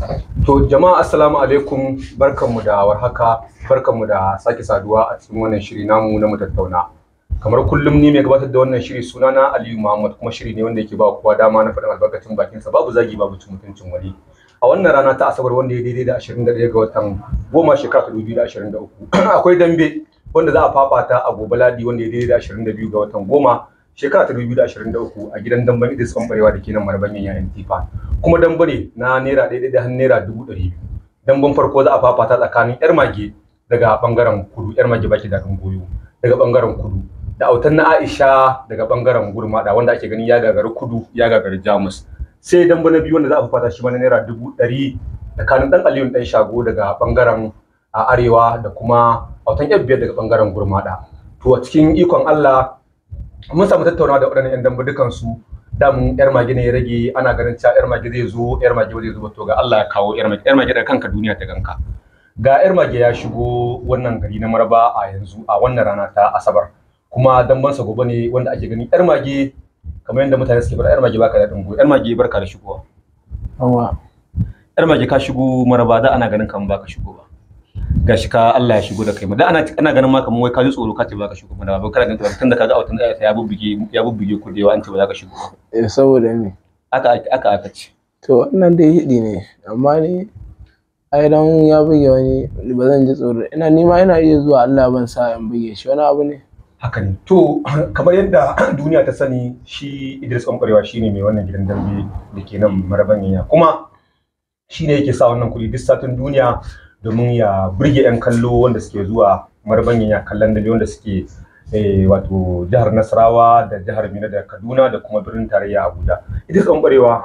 To jama'a assalamu alaikum barkanmu da warhaka barkanmu da sake saduwa a cikin wannan shiri namu na mu tattauna. Kamar kullum ni mai gabatar da wannan shiri sunana Aliyu Muhammad kuma shiri ne wanda yake ba kowa dama na faɗin albarkacin bakinsa babu zagi babu cin mutuncin wani. A wannan rana ta Asabar wanda ya daidai da 21 ga watan goma shekara ta 2023 akwai dambe wanda za a fafata a gobe Ladi wanda ya daidai da 22 ga watan goma shekara ta 2023 a gidan damban Idris Bambarewa da ke nan Marbanyan yayin Tifa. Kuma dambe ne na naira ɗaya da har naira dubu ɗari biyu. Damban farko za a fafata tsakanin 'yar mage daga bangaren kudu 'yar mage baki da goyo daga bangaren kudu da autan na Aisha daga bangaren gurmada wanda ake gani ya gagari kudu ya gagari Jamus. Sai dambe na biyu wanda za a fafata shi ma na naira dubu ɗari tsakanin ɗan Aliyu ɗan shago daga bangaren a arewa da kuma autan yar biyar daga bangaren gurmada. To a cikin ikon Allah mun samu tattaunawa da waɗannan 'yan dambe dukansu damun yar mage ne ya rage ana ganin cewa yar mage zai zo yar mage ba zai zo ba to ga Allah ya kawo yar mage yar mage da kanka duniya ta ganka ga yar mage ya shigo wannan gari na Maraba a yanzu a wannan rana ta Asabar kuma dambansa gobe ne wanda ake gani yar mage kamar yadda mutane suke faɗa yar mage baka da dingo yar mage barka da shigowa Yawa. yar mage ka shigo Maraba da ana ganin kamar baka shigo ba gashi ka Allah ya shigo da kai da ana ana ganin ma kamar wai ka ji tsoro ka ce baka shigo ba ba kana ganin tunda kaga autan ya bubbuge ya bubbuge ku da yawa an ce ba za ka shigo ba Eh, saboda me? aka aka aka ce To wannan dai hiɗi ne, amma ni ai dan ya buge wani ba zan ji tsoro. Ina ni ma ina iya zuwa Allah ban sa in buge shi wani abu ne. haka ne to kamar yadda duniya ta sani shi Idris Ɓanɓarewa shi ne mai wannan gidan dambe da ke nan marabaniya kuma shi ne yake sa wannan kuɗi duk satin duniya domin ya burge 'yan kallo wanda suke zuwa marabaniya kallon dambe wanda suke eh, wato jihar Nasarawa da jihar Mina da Kaduna da kuma birnin tarayya Abuja Idris Ɓanɓarewa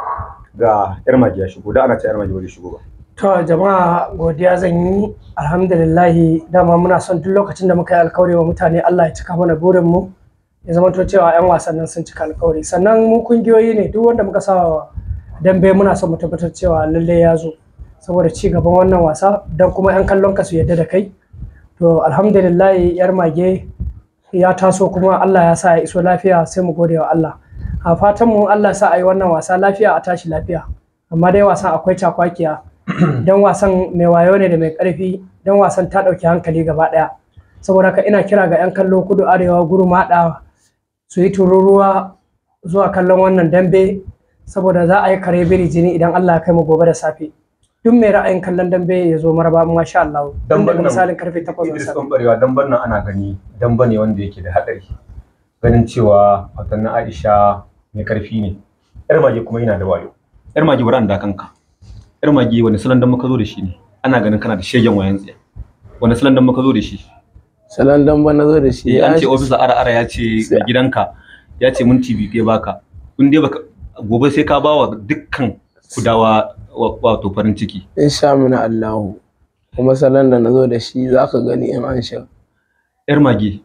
ga 'yar magi ya shigo da ana ce 'yar magi ba zai shigo ba To jama'a godiya zan yi alhamdulillahi dama muna son duk lokacin da muka yi alkawari wa mutane Allah ya cika mana burin mu ya zama to cewa 'yan wasannin sun cika alkawari sannan mu kungiyoyi ne duk wanda muka sa wa dambe muna son mu tabbatar cewa lalle ya zo saboda ci gaban wannan wasa don kuma 'yan kallon ka su yadda da kai to alhamdulillahi yar mage ya taso kuma Allah ya sa ya iso lafiya sai mu gode wa Allah a fatan mu Allah sa a yi wannan wasa lafiya a tashi lafiya amma dai wasan akwai cakwakiya don wasan mai wayo ne da mai karfi don wasan ta ɗauki hankali gaba ɗaya saboda haka ina kira ga 'yan kallo kudu arewa guru maɗa su yi tururuwa zuwa kallon wannan dambe saboda za a yi kare biri jini idan Allah ya kai mu gobe da safe duk mai ra'ayin kallon dambe ya zo maraba masha Allah Dan tun daga wannan misalin karfe 8 na Idris safe Ɓanɓarewa damban nan ana gani damba ne wanda yake da haɗari ganin cewa watan na Aisha mai karfi ne yar mage kuma yana da wayo yar mage bari an da kanka yar mage wani salon dan muka zo da shi ne ana ganin kana da shegen wayan tsiya wani salon dan muka zo da shi Salon dan ba na zo da shi. eh an ce Ya- ofisa ara ara ya ce Sai- mai gidanka ya ce minti biyu ke baka in dai baka gobe sai ka bawa dukkan kudawa wa- wato farin ciki Insha mina Allahu. Kuma salon da na zo da shi za ka gani in an shiga. yar mage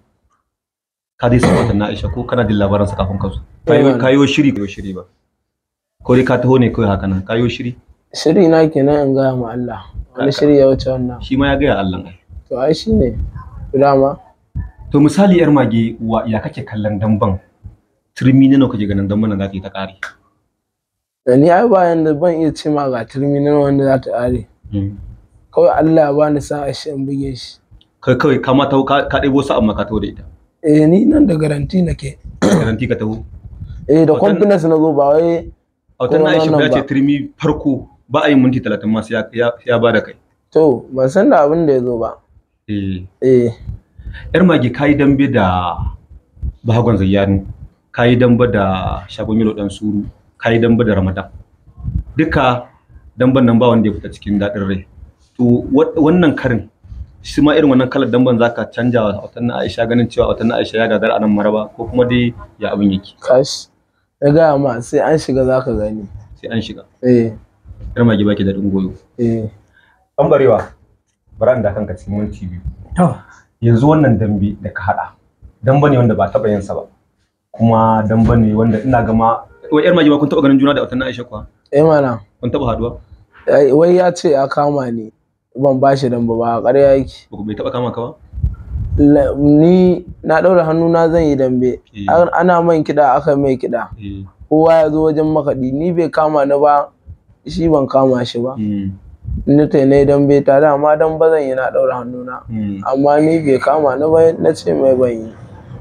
ka dai san watan na Aisha ko kana jin labaran sa kafin ka zo Eh, kayo mana. kayo shiri kayo shiri ba ko dai ka taho ne kawai haka nan kayo shiri Shiri na kenan in gaya ma Allah. Wani shiri ya wuce wannan. shi ma ya gaya Allah ai To ai shi ne. Dama. to misali yar mage wa ya kake kallon damban turmi ne nawa kake ganin damban nan za ta yi ta kare Da ni ai bayan da ban iya ce ma ga terminal wanda za ta ƙare. Kawai Allah ya bani sa'a shi in buge shi. kai kawai ka ma taho ka ka ɗebo sa amma ka taho da ita Eh ni nan da garanti nake. garanti ka taho Eh da Watan- confidence na zo ba wai a watan na Kuma Aisha wannan ya ce ba. turmi farko ba a yin minti talatin ma sai ya- ya ya ba da kai to ban san da abin da ya zo ba. eh Eh yar mage kayi dambe da bahagon zayyanu kayi dambe da shagon yalo dan suru kayi dambe da ramadan duka damben nan ba wanda ya fita cikin daɗin rai to wa- wannan karin shi ma irin wannan kalar damben zaka canja wa watan na Aisha ganin cewa watan na Aisha ya gadar a nan maraba ko kuma dai ya abin yake kash. Ya gaya ma sai an shiga za ka gani. sai an shiga Eh yar mage baki daɗin goyo eh an barewa bara da kanka cikin minti biyu to yanzu wannan dambe da ka haɗa dambe ne wanda ba taɓa yin sa ba kuma dambe ne wanda ina gama wai yar mage ba kun taɓa ganin juna da watan na Aisha kuwa eh mana. kun taɓa haduwa Ai, Wai ya ce ya kama ni ban ba shi dan ba ba ƙarya yake. ba ku bai taɓa kama ka ba La- Ni na ɗaura hannu na zan yi dambe. Eh. An- Ana man kiɗa aka mai kiɗa. eh Kowa ya zo wajen makaɗi ni bai kama ni ba shi ban kama shi ba. mm. ni ta ne dan bai ta dama dan ba zan yi na ɗaura hannuna amma ni bai kama ni ba na ce mai ban yi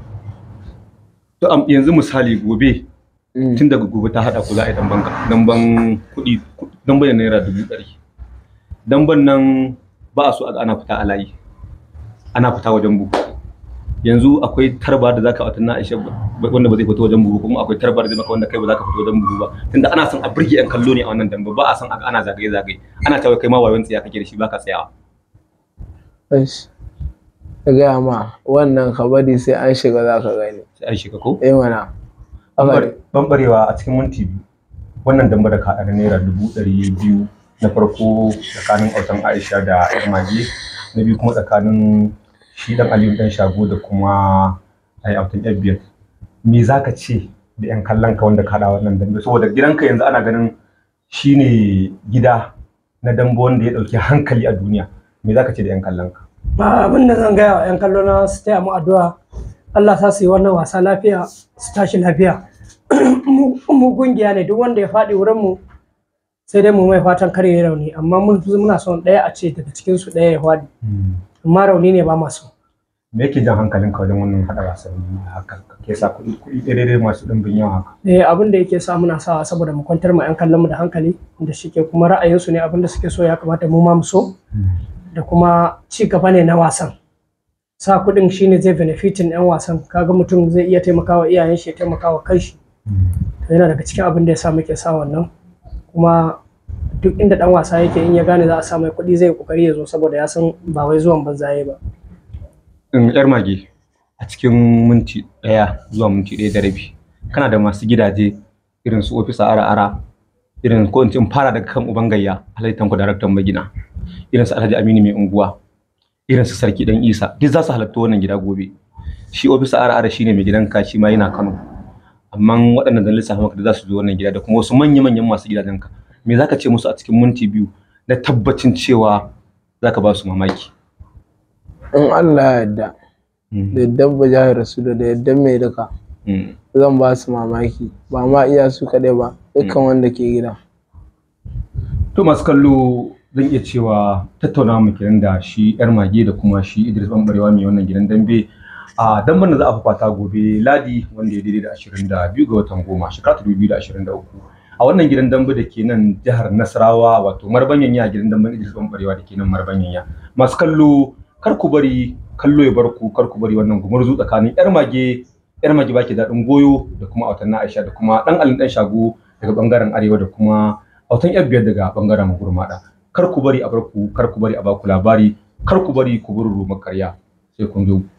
to am- yanzu misali gobe Mm. tun daga gobe ta haɗa ku za a yi damban damban kuɗi damban da naira dubu ɗari damban nan ba a so a ga ana fita a layi ana fita wajen bugu yanzu akwai tarba da zaka wata na Aisha ba- wanda ba zai fito wajen bugu kuma akwai tarba da zai maka wanda kai ba zaka fito wajen bugu ba tunda ana son a burge yan kallo ne a wannan damba ba a son a ga ana zagaye zagaye ana tawaye kai ma wayon tsiya kake da shi baka tsayawa Aish. ka gaya ma wannan ka bari sai an shiga za ka gani sai an shiga ko eh mana Haka- bambarewa a cikin minti biyu wannan damba da ka haɗa na naira dubu ɗari biyu na farko tsakanin autan aisha da yar mage na biyu kuma tsakanin shi dan aliyu dan shago da kuma ai autan yar biyar me za ka ce da yan kallon ka wanda ka haɗa wannan dambe saboda gidanka yanzu ana ganin shine gida na dambe wanda ya ɗauki hankali a duniya me za ka ce da yan kallon ka ba abin da zan gaya wa 'yan kallo na su taya mu addu'a Allah sa su yi wannan wasa lafiya su tashi lafiya mu mu kungiya ne duk wanda ya faɗi wurin mu sai dai mu mai fatan kar ya rauni amma mun muna son ɗaya a ce daga cikin su ɗaya ya faɗi amma rauni ne ba masu me yake jan hankalinka wajen wannan haɗa wasanni haka ke sa kuɗi kuɗi daidai masu ɗimbin yawa haka eh abin da yake sa muna sawa saboda mu kwantar ma 'yan kallon mu da hankali da shike kuma ra'ayinsu ne abin da suke so ya kamata mu ma mu so da kuma ci gaba ne na wasan sa kuɗin shine zai benefitin 'yan wasan kaga mutum zai iya taimakawa iyayen shi ya taimakawa kanshi to yana daga cikin abin da ya sa muke sa wannan kuma duk inda dan wasa yake in ya gane za a sa mai kuɗi zai kokari ya zo saboda ya san ba wai zuwan banzaye ba in yar mage a cikin minti ɗaya zuwa minti ɗaya da rabi kana da masu gidaje irin su ofisa ara ara irin ko in ce in fara daga kan uban gayya alhaji tanko daraktan magina irin su alhaji aminu mai unguwa irin su sarki dan isa duk za su halatta wannan gida gobe shi ofisa ara ara shine mai gidan ka shi ma yana kano amma waɗannan da lissafa maka da za su zo wannan gida da kuma wasu manya-manyan masu gidajen ka me zaka ce musu a cikin minti biyu na tabbacin cewa zaka ba su mamaki in Allah ya yarda da yadda ba jahar rasu da yadda mai duka Mm. zan ba su mamaki ba ma iya su kaɗai ba dukkan wanda ke gida To masu kallo zan iya cewa tattaunawa mu kenan da shi yar mage da kuma shi Idris Bambarewa mai wannan gidan dambe a damban da za a fafata gobe Ladi wanda ya daidai da 22 ga watan goma shekara ta 2023 a wannan gidan dambe da ke nan jihar Nasarawa wato Marbanyanya gidan damben Idris Bambarewa da ke nan Marbanyanya masu kallo kar ku bari kallo ya bar ku kar ku bari wannan gumurzu tsakanin yar mage yar mage baki daɗin goyo da kuma autan na Aisha da kuma dan Alin dan Shago daga bangaren arewa da kuma autan yar biyar daga bangaren gurmada kar ku bari a bar ku kar ku bari a baku labari kar ku bari ku buru makarya sai kun zo